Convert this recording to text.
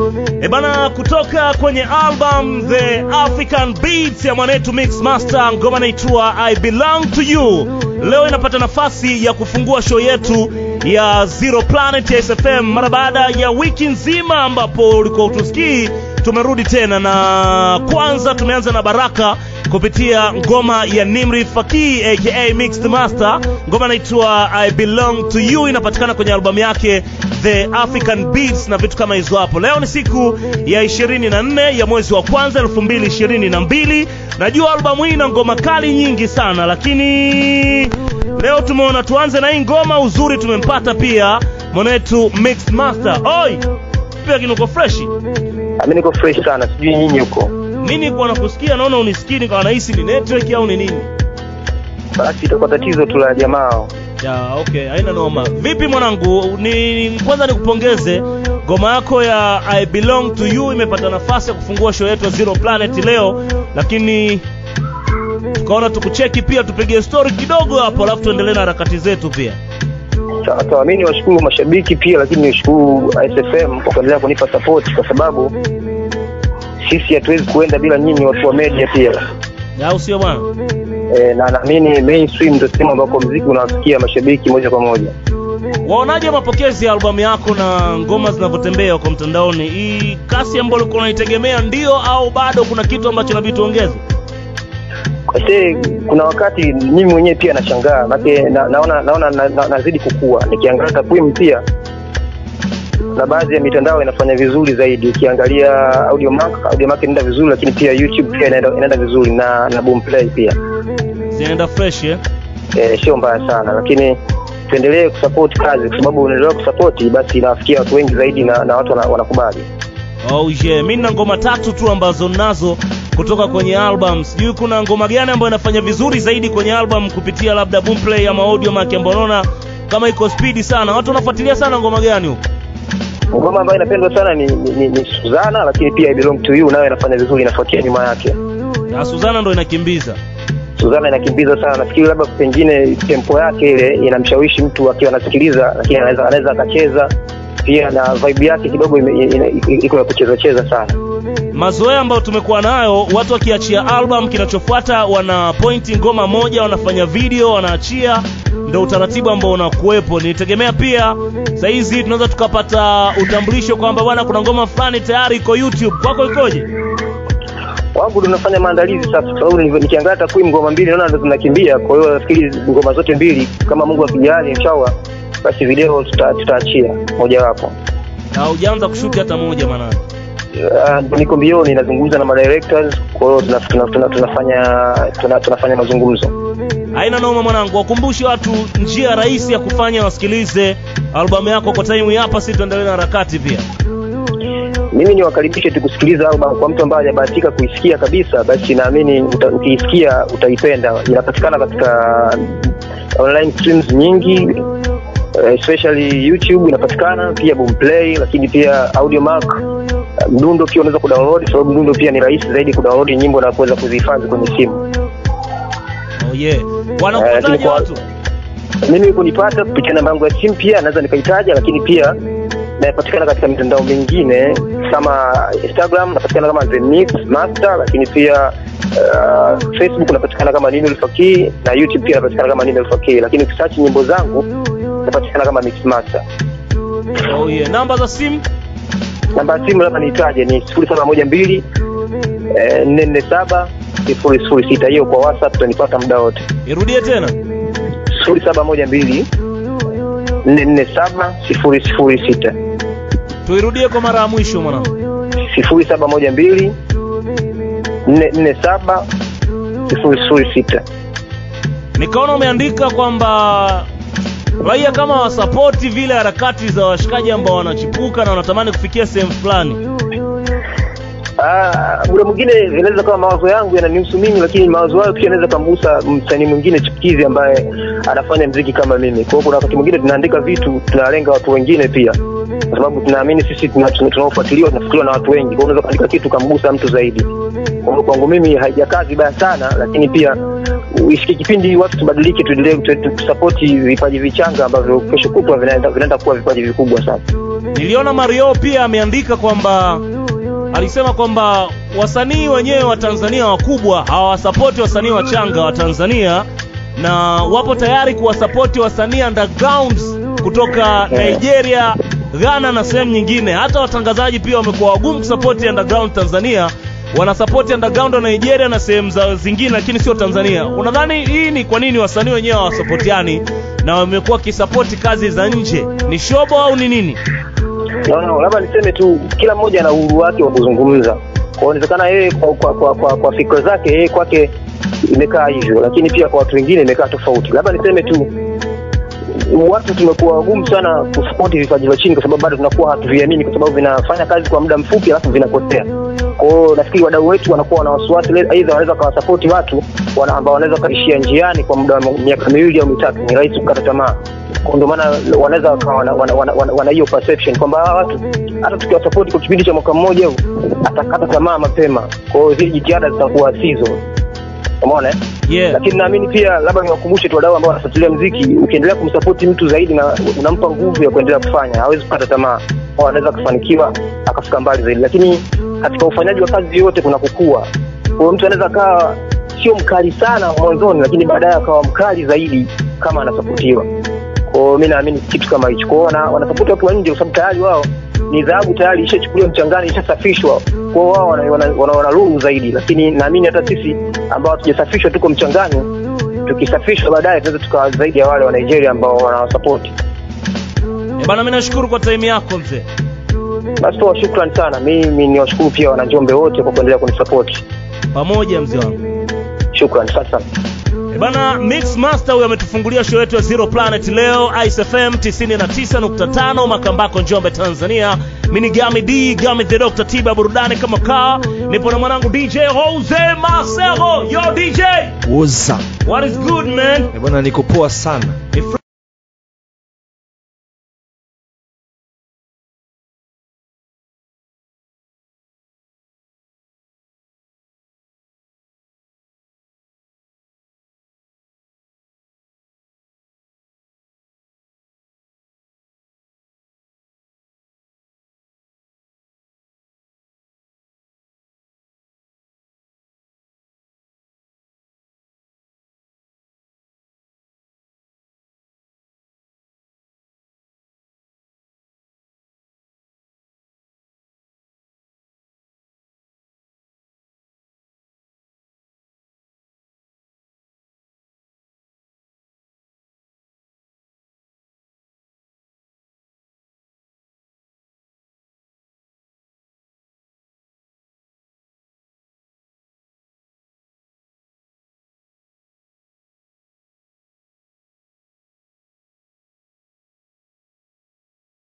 E bana, kutoka kwenye album The African Beats ya mwanetu Mix Master, ngoma inaitwa I Belong to You. Leo inapata nafasi ya kufungua show yetu ya Zero Planet ya SFM mara baada ya wiki nzima ambapo ulikuwa utusikii. Tumerudi tena na kwanza tumeanza na Baraka kupitia ngoma ya Nimri Faki aka Mixed Master. Ngoma inaitwa I Belong to You, inapatikana kwenye albamu yake The African Beats na vitu kama hizo hapo. Leo ni siku ya 24 ya mwezi wa kwanza 2022. Najua albamu hii ina ngoma kali nyingi sana, lakini leo tumeona tuanze na hii ngoma. Uzuri tumempata pia mwanetu Mixed Master. Oi, pia kinuko freshi. Mimi niko fresh sana, sijui nyinyi huko. Mimi nilikuwa nakusikia, naona unisikii, nikawa nahisi ni network au ni nini. Basi itakuwa tatizo tu la jamaa. Ya, okay, haina noma. Vipi mwanangu? Ni kwanza nikupongeze ngoma yako ya I Belong to You imepata nafasi ya kufungua show yetu ya Zero Planet leo, lakini tukaona tukucheki pia tupige story kidogo hapo, alafu tuendelee na harakati zetu pia. Sawa sawa, mimi niwashukuru mashabiki pia, lakini niwashukuru SFM kwa kuendelea kunipa support, kwa sababu sisi hatuwezi kuenda bila nyinyi watu wa media pia. Au sio bwana? E, na naamini mainstream ndio sehemu ambako mziki unawafikia mashabiki moja kwa moja. Waonaje mapokezi ya albamu yako na ngoma zinavyotembea kwa mtandaoni? Hii kasi ambayo ulikuwa unaitegemea ndio au bado kuna kitu ambacho inabidi tuongeze? Kwa sababu kuna wakati mimi mwenyewe pia nashangaa, maana na, naona naona na, na, nazidi kukua. Nikiangalia takwimu pia na baadhi ya mitandao inafanya vizuri zaidi. Ukiangalia Audiomack, Audiomack inaenda vizuri, lakini pia YouTube pia inaenda, inaenda vizuri na na Boomplay pia Zinaenda fresh eh? e, sio mbaya sana, lakini tuendelee kusupport kazi, kwa sababu unaendelea kusupport basi inawafikia watu wengi zaidi na, na watu wana- wanakubali. Oh yeah, mimi nina ngoma tatu tu ambazo nazo kutoka kwenye album. Sijui kuna ngoma gani ambayo inafanya vizuri zaidi kwenye album kupitia labda Boomplay ama Audiomack ambayo unaona kama iko spidi sana. Watu wanafuatilia sana ngoma gani huko? Ngoma ambayo inapendwa sana ni, ni, ni, ni Suzana, lakini pia I Belong to You nayo inafanya vizuri, inafuatia nyuma yake. Na Suzana ndo inakimbiza. Suzana inakimbiza sana, nafikiri labda pengine tempo yake ile inamshawishi mtu akiwa anasikiliza, lakini anaweza anaweza akacheza pia, na vibe yake kidogo ime- ina- iko ya kucheza cheza sana. Mazoea ambayo tumekuwa nayo, watu wakiachia album, kinachofuata wana pointi ngoma moja, wanafanya video, wanaachia, ndo utaratibu ambao unakuwepo. Nitegemea pia saa hizi tunaweza tukapata utambulisho kwamba bwana, kuna ngoma fulani tayari iko YouTube. Kwako ikoje? Wangu ndo nafanya maandalizi sasa, kwa sababu nilivyo- nikiangalia takwimu ngoma mbili naona ndo zinakimbia. Kwa hiyo nafikiri ngoma zote mbili, kama Mungu akijali, inshallah basi video tuta- tutaachia mojawapo. Na hujaanza kushuti hata moja maana. Ah, niko mbioni nazungumza na madirectors, kwa hiyo tuna- tuna- tuna- tunafanya tuna- tunafanya mazungumzo. Haina noma mwanangu, wakumbushe watu njia rahisi ya kufanya wasikilize albamu yako kwa time hapa, si tuendelee na harakati pia. Mimi niwakaribishe tu kusikiliza album. Kwa mtu ambaye hajabahatika kuisikia kabisa, basi naamini uta, ukiisikia utaipenda. Inapatikana katika online streams nyingi eh, especially YouTube inapatikana pia Boomplay, lakini pia Audiomack. Mdundo pia unaweza kudownload, sababu mdundo pia ni rahisi zaidi kudownload nyimbo na kuweza kuzihifadhi kwenye simu. Oh yeah. Eh, Wanakupataje lakini kwa- watu? mimi kunipata kupitia namba yangu ya simu pia naweza nikaitaja, lakini pia napatikana katika mitandao mingine kama Instagram napatikana kama The Mix Master, lakini pia uh, Facebook napatikana kama Nino Fakii na YouTube pia napatikana kama Nino Fakii, lakini ukisearch nyimbo zangu napatikana kama Mix Master. Oh yeah. Namba za simu? Namba ya simu labda niitaje ni sifuri saba moja mbili nne nne saba sifuri sifuri sita. Hiyo kwa WhatsApp utanipata muda wote, Irudie tena. sifuri saba moja mbili nne nne saba sifuri sifuri sita. Tuirudie kwa mara ya mwisho mwanangu. sifuri saba moja mbili nne nne saba sifuri sifuri sita. Nikaona umeandika kwamba raia kama wasapoti vile harakati za washikaji ambao wanachipuka na wanatamani kufikia sehemu fulani. Ah, muda mwingine inaweza kama mawazo yangu yananihusu mimi, lakini mawazo hayo pia yanaweza kumgusa msanii mwingine chipukizi ambaye anafanya mziki kama mimi. Kwa hiyo kuna wakati mwingine tunaandika vitu tunalenga watu wengine pia, kwa sababu tunaamini sisi tuna- tuna- tunaofuatiliwa tunafikiriwa na watu wengi. Kwa hiyo unaweza kuandika kitu kamgusa mtu zaidi. Kwa hiyo kwangu mimi haijakaa vibaya sana, lakini pia ifike kipindi watu tubadilike, tuendelee tu- tusapoti vipaji vichanga ambavyo kesho kutwa vinaenda vinaenda kuwa vipaji vikubwa sana. Niliona Mario pia ameandika kwamba alisema kwamba wasanii wenyewe wa Tanzania wakubwa hawasapoti wasanii wachanga wa Tanzania na wapo tayari kuwasapoti wasanii undergrounds kutoka Nigeria, Ghana na sehemu nyingine. Hata watangazaji pia wamekuwa wagumu kusapoti underground Tanzania, wanasapoti underground wa Nigeria na sehemu za zingine, lakini sio Tanzania. Unadhani hii ni kwa nini wasanii wenyewe hawasapotiani na wamekuwa wakisapoti kazi za nje? Ni shobo au ni nini? No, no, labda niseme tu kila mmoja ana uhuru wake wa kuzungumza. Kwa hiyo inawezekana yeye kwa, kwa, kwa, kwa, kwa fikra zake yeye kwake imekaa hivyo, lakini pia kwa watu wengine imekaa tofauti. Labda niseme tu watu tumekuwa wagumu sana kusapoti vipaji vya chini, kwa sababu bado tunakuwa hatuviamini, kwa sababu vinafanya kazi kwa muda mfupi alafu vinapotea. Kwa hiyo nafikiri wadau wetu wanakuwa wana wasiwasi, le- aidha wanaweza wakawasapoti watu wana, ambao wanaweza wakaishia njiani kwa muda wa miaka miwili au mitatu, ni rahisi kukata tamaa. Kwa ndio maana wanaweza wakawa wana, wana, wana, wana, wana hiyo perception kwamba hawa watu hata tukiwasapoti kwa kipindi cha mwaka mmoja huu atakata tamaa mapema. Kwa hiyo zile jitihada zitakuwa sizo, umeona eh? Yeah. lakini naamini pia labda niwakumbushe tu wadau ambao wanafuatilia mziki, ukiendelea kumsapoti mtu zaidi na unampa nguvu ya kuendelea kufanya, hawezi kukata tamaa, au anaweza akafanikiwa akafika mbali zaidi. Lakini katika ufanyaji wa kazi yote kuna kukua. Kwa hiyo mtu anaweza akawa sio mkali sana mwanzoni, lakini baadaye akawa mkali zaidi kama anasapotiwa. Kwa hiyo mi naamini kitu kama hicho. Kwa hiyo wana- wanasapoti watu wa nje, kwa sababu tayari wao ni dhahabu tayari ishachukuliwa mchangani, ishasafishwa. Kwa hiyo wao wana, wana, wana, wana lulu zaidi, lakini naamini hata sisi ambao hatujasafishwa tuko mchangani, tukisafishwa baadaye tunaweza tukawa zaidi ya wale wa Nigeria ambao wanawasapoti. Eh, bana mimi nashukuru kwa time yako mzee. Basi poa, shukran sana. Mimi ni washukuru pia wananjombe wote kwa kuendelea kunisapoti. Pamoja mzee wangu. Shukran, asante sana. Eh, Bana Mix Master huyo ametufungulia show yetu ya Zero Planet leo Ice FM 99.5 Makambako Njombe Tanzania. Mimi ni Gami D, Gami the Doctor Tiba burudani kama kaa. Nipo na mwanangu DJ Jose Marcelo. Yo DJ, Woza. what is good man? Eh, Bwana niko poa sana. Ni